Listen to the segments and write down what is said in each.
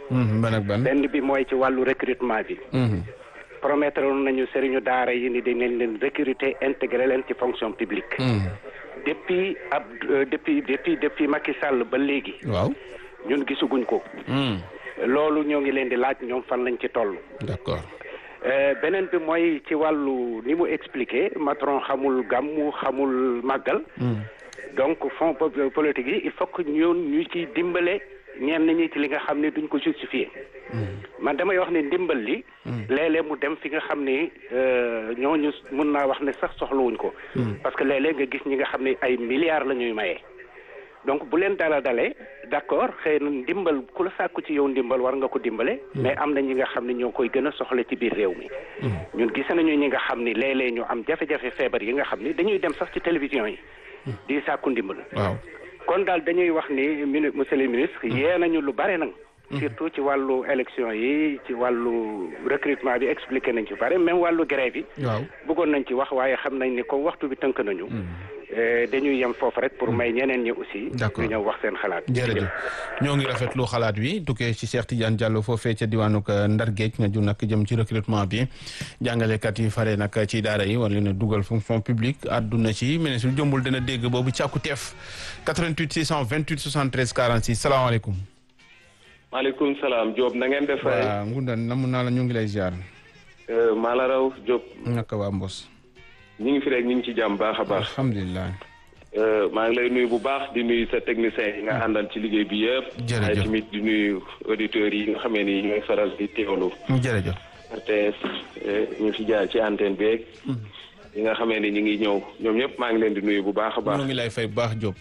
ban ak ban. benn bi mooy ci wàllu recrutement bi. promettre nañu sëriñu daara yi ni dinañ leen recruter intégrer leen ci fonction publique. depuis ab depuis depuis depuis Macky Sall ba léegi. waaw. ñun gisuguñ ko. loolu ñoo ngi leen di laaj ñoom fan lañ ci toll. d'accord. beneen bi mooy ci wàllu ni mu expliqué Macron xamul gàmmu xamul màggal. donc fonds politique yi il faut que ñun ñu ci dimbale ñenn ñi ci li nga xam ne duñ ko justifier. man damay wax ne ndimbal li. léeg-léeg mu dem fi nga xam ne ñooñu mun naa wax ne sax soxlawuñ ko. parce que léeg-léeg nga gis ñi nga xam ne ay milliards la ñuy maye. donc bu leen dala dalee d'accord xëy na ndimbal ku la sàkku ci yow ndimbal war nga ko dimbale. mais am na ñi nga xam ne ñoo koy gën a soxla ci biir réew mi. ñun gis nañu ñi nga xam ni léeg-léeg ñu am jafe-jafe feebar yi nga xam ni dañuy dem sax ci télévision yi. di sàkku ndimbal. waaw kon daal dañuy wax ni mini monsieur le ministre. yee nañu lu bare nag. surtout ci wàllu élection yi ci wàllu recrutement bi expliqué nañ ci bare même wàllu grève yi. waaw bëggoon nañ ci wax waaye xam nañ ni comme waxtu bi tënk nañu. dañuy yem foofu rek pour may ñeneen ñi aussi. d'accord ñu ñëw wax seen xalaat. jërëjëf ñoo ngi rafetlu xalaat wi tukkee ci Cheikh Tidiane Diallo foofee ca diwaanu Ndar Géej nga ju nag jëm ci recrutement bi jàngalekat yi fare nag ci daara yi war leen a dugal fonction publique àdduna ci ministre bi jombul dana dégg boobu càkku teef 88 628 73 46 salaamaaleykum. maaleykum salaam Diop na ngeen def. waaw Ngunda namu naa la ñu ngi lay ziar. maa la raw Diop. naka waa Mbos. ñu ngi fi rek ñu ngi ci jàmm baax a baax. alhamdulilah. maa ngi lay nuyu bu baax di nuyu sa technicien yi nga àndal ci liggéey bi yëpp. jërëjëf waaye tamit di nuyu auditeurs yi nga xamee ni ñooy faral di teewlu. jërëjëf. RTS ñu fi jaar ci antenne beeg. yi nga xamee ni ñu ngi ñëw ñoom ñëpp maa ngi leen di nuyu bu baax a baax. ñoo ngi lay fay bu baax Diop.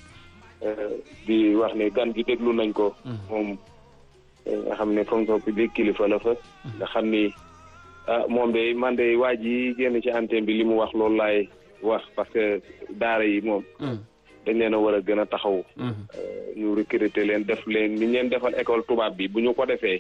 di wax ne gan gi déglu nañ ko. moom nga xam ne fonction publique kilifa la fa. nga xam ni ah moom de man de waa ji génn ci antenne bi li mu wax loolu laay wax parce que daara yi moom. dañ leen a war a gën a taxaw. ñu recruter leen def leen ni ñu leen defal école tubaab bi bu ñu ko defee.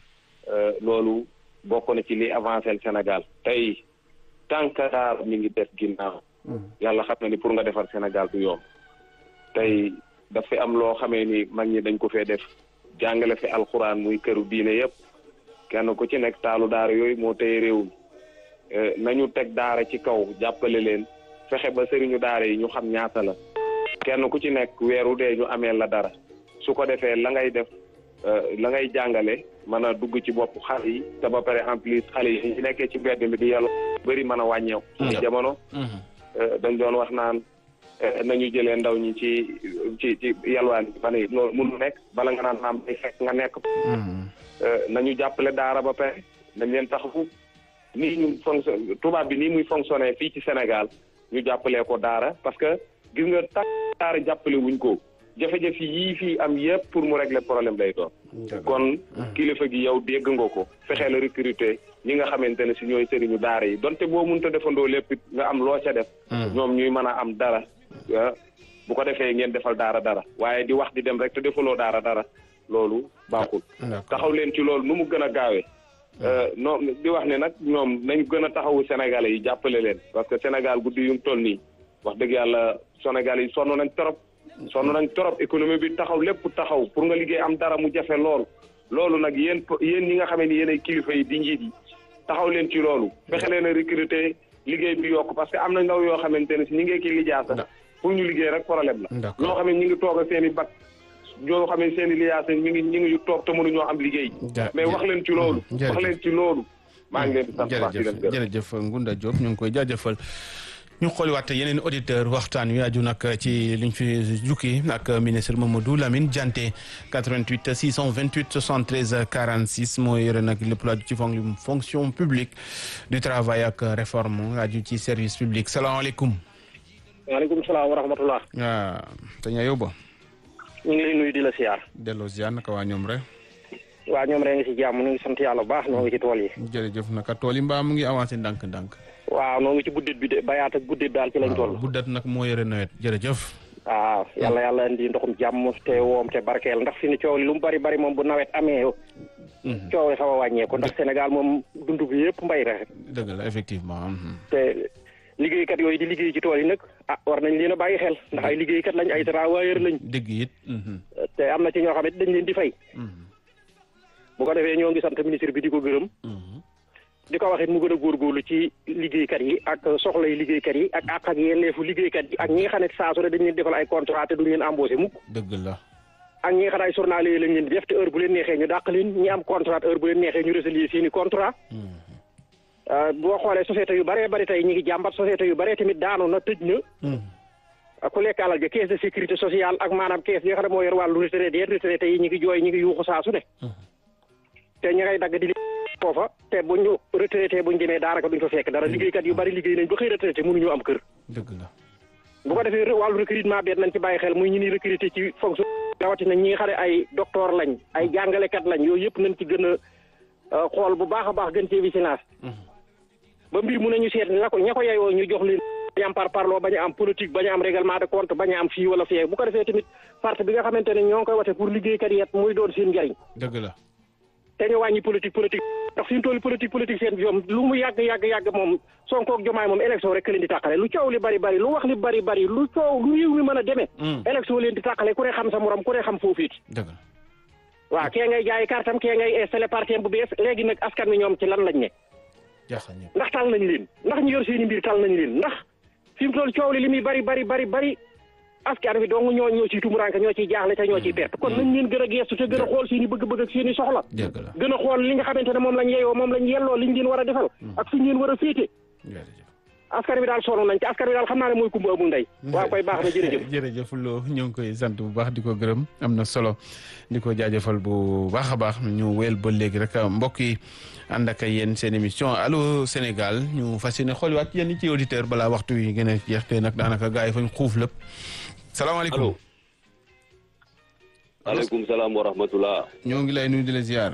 loolu bokk na ci li avancé le Sénégal tey tant que daara mi ngi def ginnaaw. yàlla xam na ni pour nga defar Sénégal du yomb. tey daf fi am loo xamee ni mag ñi dañ ko fee def jàngale fi alxuraan muy këru diine yëpp kenn ku ci nekk taalu daara yooyu moo tey réew mi nañu teg daara ci kaw jàppale leen fexe ba sëriñu daara yi ñu xam ñaata la kenn ku ci nekk weeru dee ñu amee la dara su ko defee la ngay def la ngay jàngale mën a dugg ci bopp xale yi te ba pare en plus xale yi ñu nekkee ci mbedd mi di yàlla bëri mën a wàññeeku. ci jamono dañ doon wax naan nañu jëlee ndaw ñi ci ci ci yalwaan bi fan yi loolu mënu nekk bala nga naan am day fekk nga nekk nañu jàppale daara ba pare nañ leen taxawu nii ñu fonction tubaab bi nii muy fonctionner fii ci Sénégal ñu jàppalee ko daara parce que gis nga tax daara jàppale wuñ ko jafe-jafe yii fii am yëpp pour mu régler problème lay doon kon kilifa gi yow dégg nga ko fexee la recruter ñi nga xamante ne si ñooy sëriñu daara yi donte boo mënta defandoo lépp nga am loo ca def ñoom ñuy mën a am dara bu ko defee ngeen defal daara dara waaye di wax di dem rek te defaloo daara dara loolu baaxul taxaw leen ci loolu nu mu gën a gaawee non di wax ne nag ñoom nañ gën a taxawu sénégalais yi jàppale leen parce que sénégal guddi yu mu toll nii wax dëgg yàlla sénégalais yi sonn nañ trop sonn nañ trop économie bi taxaw lépp taxaw pour nga liggéey am dara mu jafe lool loolu nag yéen yéen ñi nga xamee ni yéen ay kilifa yi di njiit yi taxaw leen ci loolu fexe leen a recruter liggéey bi yokk parce que am na ndaw yoo xamante ne si ñi ngee ki lijaasa pour ñu liggéey rek problème la ñoo xam ne ñi ngi toog a seen i bac ñoo xam ne seen i lijaasa ñi ngi ñi ngi toog te mënuñoo am liggéey mais wax leen ci loolu wax leen ci loolu maa ngi leen di sant baax di leen gërëm jërëjëf Ngunda Diop ñu ngi koy jaajëfal ñu xooliwaat yeneen auditeur waxtaan wi aju nag ci liñ fi jukki ak ministre Mamadou Lamine Dianté 88 628 73 46 moo yore nag lépp lu aju ci fonction publique du travail ak réforme aju ci service public salaamaaleykum. waaleykum salaam wa rahmatullah. waaw sëñ Ayoba. ñu ngi lay nuyu di la siyaar. delloo ziar naka waa ñoom rek. waa ñoom rek nga si jàmm ñu ngi sant yàlla bu baax ñoo ngi ci tool yi. jërëjëf naka tool yi mbaa mu ngi avancé ndànk-ndànk. waaw noo ngi ci buddet bi de bayaat ak buddet daal ci lañ toll. buddet nag moo yore nawet jërëjëf. waaw yàlla yàlla indi ndoxum jàmm te woom te barkeel ndax fi ni coow li lu mu bari bari moom bu nawet amee. coow li xaw a wàññeeku ndax Sénégal moom dund bi yëpp mbay rek. dëgg la effectivement. te liggéeykat yooyu di liggéey ci tool yi nag ah war nañ leen a bàyyi xel ndax ay liggéeykat lañ ay travailleurs lañ. dëgg it. te am na ci ñoo xam ne dañ leen di fay. bu ko defee ñoo ngi sant ministre bi di ko gërëm di ko wax it mu gën a góorgóorlu ci liggéeykat yi ak soxlay liggéeykat yi ak àq ak yelleefu liggéeykat yi ak ñi nga xam ne saa su ne dañ leen defal ay contrat te duñ leen embauché mukk dëgg la ak ñi nga xam ne ay journalier yi lañ leen di def te heure bu leen neexee ñu dàq leen ñi am contrat heure bu leen neexee ñu résilier seeni contrat boo xoolee société yu bëree bëri tey ñi ngi jàmbat société yu bëree tamit daanu na tëj na ku lekk alal ja caisse de sécurité sociale ak maanaam caisse yi nga xam ne moo yor wàllu retraité retraité yi ñi ngi jooy ñi ngi yuuxu saa su ne te ñi ngay dagg di foofa te bu ñu retraité bu ñu demee daanaka duñ fa fekk dara liggéeykat yu bari liggéey nañ ba xëy retraité mënuñu am kër dëgg la bu ko defee wàllu recrutement bi nañ ci bàyyi xel muy ñu ni recruté ci fonction rawatina ñi nga xam ne ay docteur lañ ay jàngalekat lañ yooyu yëpp nañ ci gën a xool bu baax a baax gën cee vigilance ba mbir mu ne ñu seet la ko ña ko yeyoo ñu jox leen bañ am par parloo bañ a am politique bañ a am règlement de compte bañ a am fii wala fii bu ko defee tamit parti bi nga xamante ne ñoo ngi koy wate pour liggéeykat yi muy doon seen njariñ dëgg la te ñu wàññi politique politique ndax suñu toll politique politique seen bi moom lu mu yàgg yàgg yàgg moom Sonko ak Jomaay moom élection rek leen di tàqale lu coow li bari bari lu wax li bari bari lu coow lu réew mi mën a demee élection leen di tàqale ku ne xam sa morom ku ne xam foofiiti dëgg la waaw kee ngay jaay kartam kee ngay installé parti bu bees léegi nag askan wi ñoom ci lan lañ ne jaaxal ñëpp ndax tal nañ leen ndax ñu yor seeni mbir tal nañ leen ndax fi mu toll coow li li muy bari bari bari bari askan wi dong ñoo ñoo ciy tumuranke ñoo ciy jaaxle te ñoo ciy perte kon nañ leen gën a geestu te gën a xool seeni bëgg-bëgg ak seeni soxla dëgg la gën a xool li nga xamante ne moom lañ yeyoo moom lañ yelloo liñ leen war a defal ak fiñ leen war a féete jërëjëf askan wi daal sonn nañ te askan wi daal xam naa ne mooy kumba amul ndey waaw koy baax na jërëjëf jërëjëf Lo ñu ngi koy sant bu baax di ko gërëm am na solo di ko jaajëfal bu baax a baax ñu wéyal ba léegi rek mbokk yi ànd ak yéen seen émission allo Sénégal ñu fas yéene xooliwaat yéen ci auditeur balaa waxtu yi gën a jeex te nag daanaka gars yi fañ xuuf lépp salaamaaleykum allo maaleykum salaam wa rahmatullah ñoo ngi lay nuyu di la ziar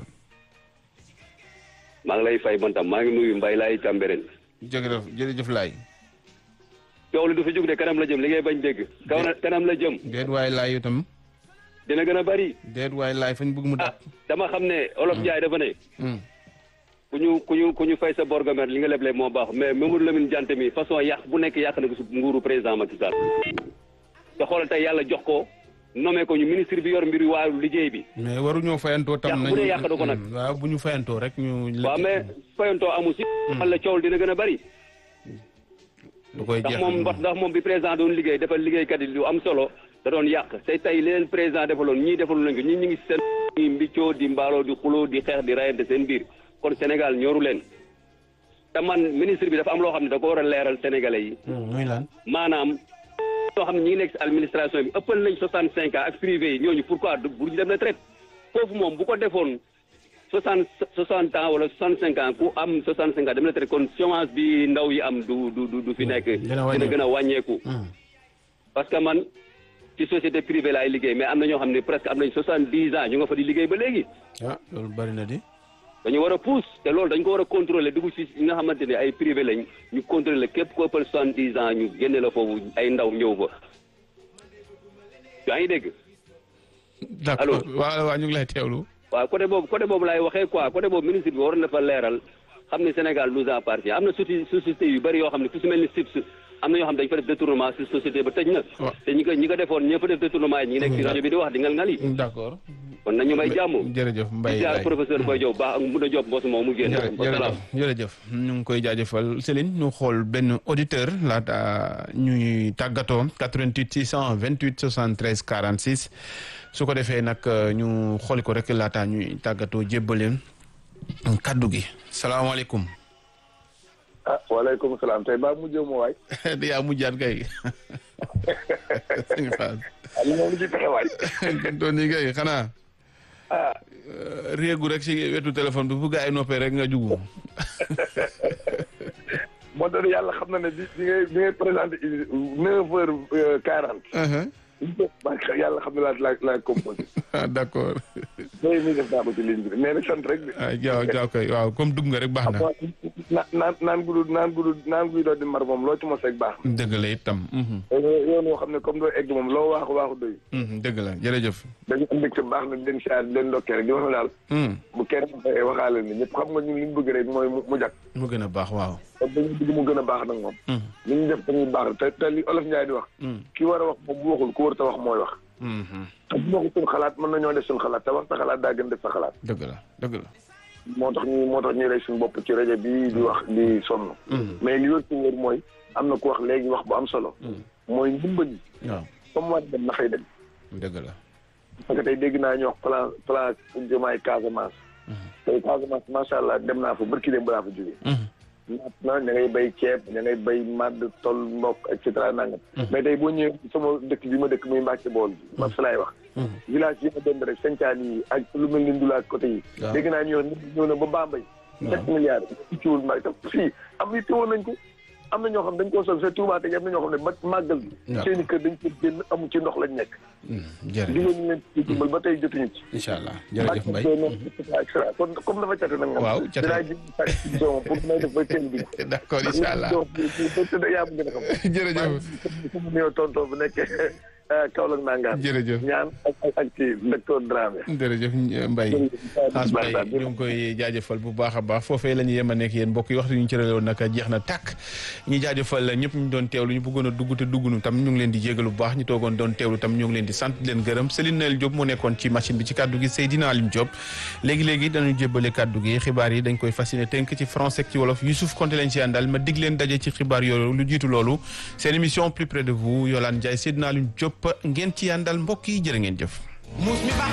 maa ngi lay fay man tam maa ngi nuyu Mbaye laay Cambérène jërëjëf jërëjëf laay coow li du fi jóg de kanam la jëm li ngay bañ dégg kaw na kanam la jëm déet waay laay itam dina gën a bari déet waay laay fañ bëgg mu ah dàq dama xam ne olof Njaay dafa ne ku ñu ku ñu ku ñu fay sa borgomer li nga leble moo baax mais Mamadou Lamine Diante mi façon yàq bu nekk yàq na ko su nguuru président Macky Sall te xoolal tey yàlla jox ko nommé ko ñu ministre bi yor mbiru waaru liggéey bi mais waruñoo fayantoo tam Yàq bu dee yàq na ko nag. waaw bu ñu fayantoo rek ñu waaw mais fayantoo amu si man la coow dina gën a bari du koy ndax jeex moom ndax ndax moom bi président doon liggéey defal liggéeykat yi lu am solo da doon yàq te tey leen président defaloon ñii defaloon nañ ko ñii ñu ngi seen ñi mbiccoo di mbaaloo di xuloo di xeex di rayante seen biir kon Sénégal ñoru leen te man ministre bi dafa am loo xam ne da ko war a leeral sénégalais yi muy lan maanaam loo xam ne ñi ngi nekk si administration bi ëppal nañ soixante cinq ans ak privé yi ñooñu pourquoi du bu ñu dem retraite foofu moom bu ko defoon soixante soixante ans wala soixante cinq ans ku am soixante cinq ans dem retraite kon chômage bi ndaw yi am du du du du fi nekk Dina dina gën a wàññeeku Hmm. parce que man ci société privée laay liggéey mais am na ñoo xam ne presque am nañ soixante dix ans ñu nga fa di liggéey ba léegi ah loolu bari na di dañu war a pousse te loolu dañ ko war a contrôler dugg ci ñi nga xamante ne ay privé lañ ñu contrôler képp ko ëppal soixante dix ans ñu génne la foofu ay ndaw ñëw fa yaa ngi dégg d'accord waaw waaw ñu ngi lay teewlu waaw côté boobu côté boobu laay waxee quoi côté boobu ministre bi war na fa leeral xam ne Sénégal nous appartient am na soci société yu bëri yoo xam ne fu si mel ni SIPS am na ñoo xam ne dañu fa def détournement si société ba tëj na waaw. te ñi ko ñi ko defoon ñëpp def détournement yi ñi ngi nekk si rajo bi di wax di ngal ngal yi d'accord kon nañu may jàmm jërëjëf di Mbaye jaar laay professeur Boy Diop baax ak Moussa Diop mbos moom mu génn jërë- wasalaam jërëjëf jërëjëf ñu ngi koy jaajëfal Céline ñu xool benn auditeur laata ñuy tàggatoo 88 628 73 46 su ko defee nag ñu xooli ko rek laata ñuy tàggatoo jébbaleen kaddu gi salaamaaleykum ah waaleykum salaam tey baa mujjee mu waay. di yaa mujjaat kay sëñ Fass ah li moom lu ci pexe waay. doon ni kay xanaa ah réegu rek si wetu téléphone bi bu gaa yi noppee rek nga jugu moo tax yàlla xam na ne bi bi ngay bi ngay présenté neuf heures quarante. yàlla xam ne laa la la composé. ah d'accord tey mi def naa ko ci ligne bi mais nag sant rek de. ah jaaw jaaw kay waaw comme dugg nga rek baax na na naan naan gudu naan gudu naan guy doo di mar moom loo ci mos rek baax dëgg la itam mhm. na. yoon woo xam ne comme doo egg moom loo waaxu waaxu doy. Mhm, dëgg la jërëjëf dañu am mbégte baax na di leen siyaar di leen ndokkee rek di wax ne daal. Mhm, bu kenn waxaale ni ñëpp xam nga ñun li ñu bëgg rek mooy mu mu jag. mu gën a baax waaw kon dañu bëgg mu gën a baax nag moom. Mhm, li ñu def dañuy baax te te li olof Njaay di wax. mhm. ki war a wax moom bu waxul ku war a wax mooy wax. te bu ma ko suñ xalaat mën nañoo def suñ xalaat te wax sa xalaat daa gën def sa xalaat dëgg la dëgg la. moo tax ñu moo tax ñu rey suñu bopp ci rajo bi di wax di sonn mais li wër ci wër mooy am na ku wax léegi wax bu am solo mooy ndimbal yi waaw comme war dem na fay dem dëgg la. parce que tey dégg naa ñu wax plan plan jëmaay Casamance tey Casamance macha allah dem naa fa barki dem balaa fa jógee naat na ña ngay bay ceeb ña ngay bay màdd tol mbokk et cetera nangam mais tey boo ñëwee sama dëkk bi ma dëkk muy Mbàcke bool bi ma fi laay wax village yi ma dem rek sancaan yi ak lu mel ni ndula ak côté yi waaw. dégg naa ñu wax nit ñëw na ba Bambey sept milliards ci ciwul mbay te fii am yi teewoon nañ ko am na ñoo xam dañ koo sol sa Touba te am na ñoo xam ne ba màggal bi waaw. seen i kër dañ ko génn amu ci ndox lañ nekk jërëjëf digal ñu leen ci dimbal ba tey jotuñu ci incha allah jërëjëf Mbaye. kon comme dafa cate nag moom Waaw, cate. dinaa ji sa émission pour may def ba teel bi d'accord incha allah yaa bëgg a xam jërëjëf sama nuyoo tonton bu nekk Kaolack nangaan jërëjëf. ñaan ak ak ak ci docteur Dramé jërëjëf Mbaye Xaas Mbaye ñu ngi koy jaajëfal bu baax a baax foofee la ñu yem a nekk yéen mbokk yi waxtu ñu cërale woon nag jeex na tàkk ñu jaajëfal ñëpp ñu doon teewlu ñu bëggoon a dugg te dugg nu tam ñu ngi leen di jégalu bu baax ñu toogoon doon teewlu tam ñu ngi leen di sant di leen gërëm Céline Noël Diop moo nekkoon ci machine bi ci kàddu gi Seydina Alim Diop léegi-léegi dañu jébbale kàddu gi xibaar yi dañ koy fasciné tënk ci français ak ci wolof Youssouf Konté leen ci àndal ma dig leen daje ci xibaar yooyu lu jiitu loolu seen émission plus près de vous Yolande Ndiaye Seydina Alim Diop ngeen ci àndal mbokk yi jërë ngeen jëf muus mi baax